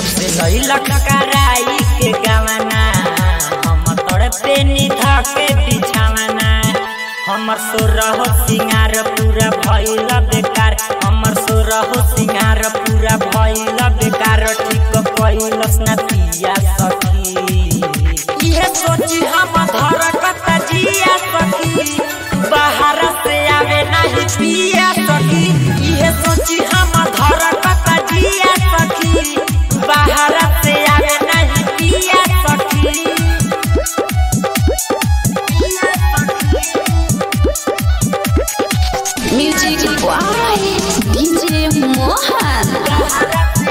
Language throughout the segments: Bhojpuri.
जब से लैलक कराई के गवाना हम तड़पे निधा के बिछावना हमर सोरहो सिंगार पूरा भइल बेकार हमर सोरहो सिंगार पूरा भइल बेकार ठीक कइलस ना पिया सखी इहे सोची हम धरकत जिया सखी बाहर से आवे नहीं पिया सखी इहे सोची हम धरकत जिया सखी बाहर से आवे नहीं पिया सखी म्यूजिक बाय डीजे मोहन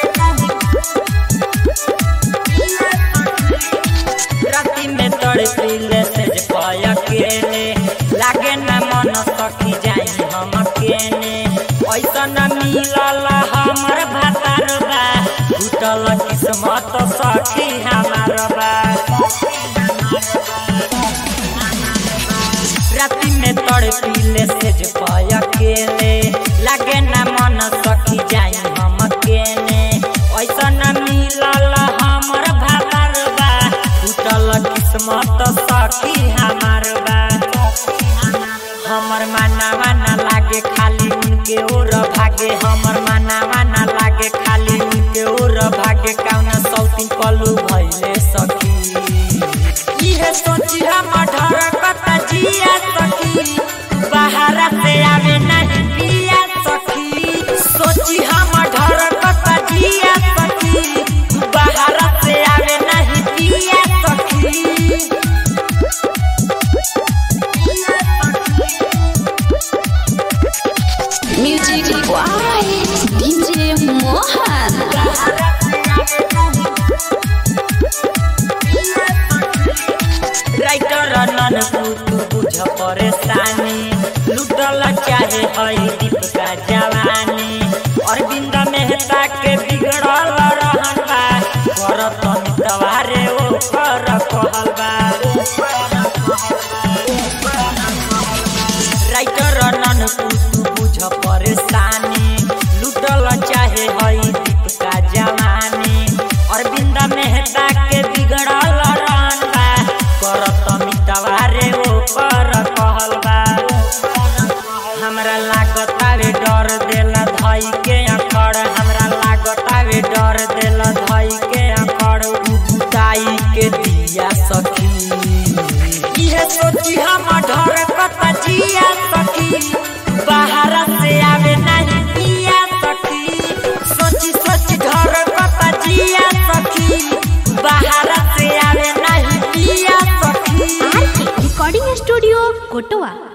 राती में तड़पिले से पाया केने लागे न मन सखी जाई हम केने ऐसा न मिलल हमर भातार बा टूटल किस्मत सखी हमार बा राती में तड़पिले से पाया केने लागे न मन सखी जाई हम केने ऐसा न मिलल हमर भातार बा टूटल किस्मत सखी हमार बा हमर मानावा ना लागे खाली उनके ओर भागे हमर मानावा ना लागे खाली उनके ओर भागे कौना सौती कलू भइले सखी इहे सोची हम ढरकत जिया सखी बाहर से आवे नहीं पिया सखी सोची हम ढरकत जिया सखी बाहर से आवे नहीं पिया सखी music by DJ Mohan writer नन तू बुझ परेशानी लुटल चाहे हई दीप का जवानी अरविंद मेहता के बिगड़ल रहन बा करत मितवारे ओ कर कहल बा राइटर नन तू बुझ परेशानी लुटल चाहे हई दीप का जवानी अरविंद मेहता के बिगड़ल रहन बा करत मितवारे ओ कर कहल बा हमरा लागत आवे डर देला धई के अखड़ हमरा लागत आवे डर देला धई के अखड़ उताई के दिया सखी इहे सोची हम डर कत जिया सखी बाहर से आवे नहीं पिया सखी सोची सोची डर कत जिया सखी बाहर से आवे नहीं पिया सखी आर के रिकॉर्डिंग स्टूडियो कोटवा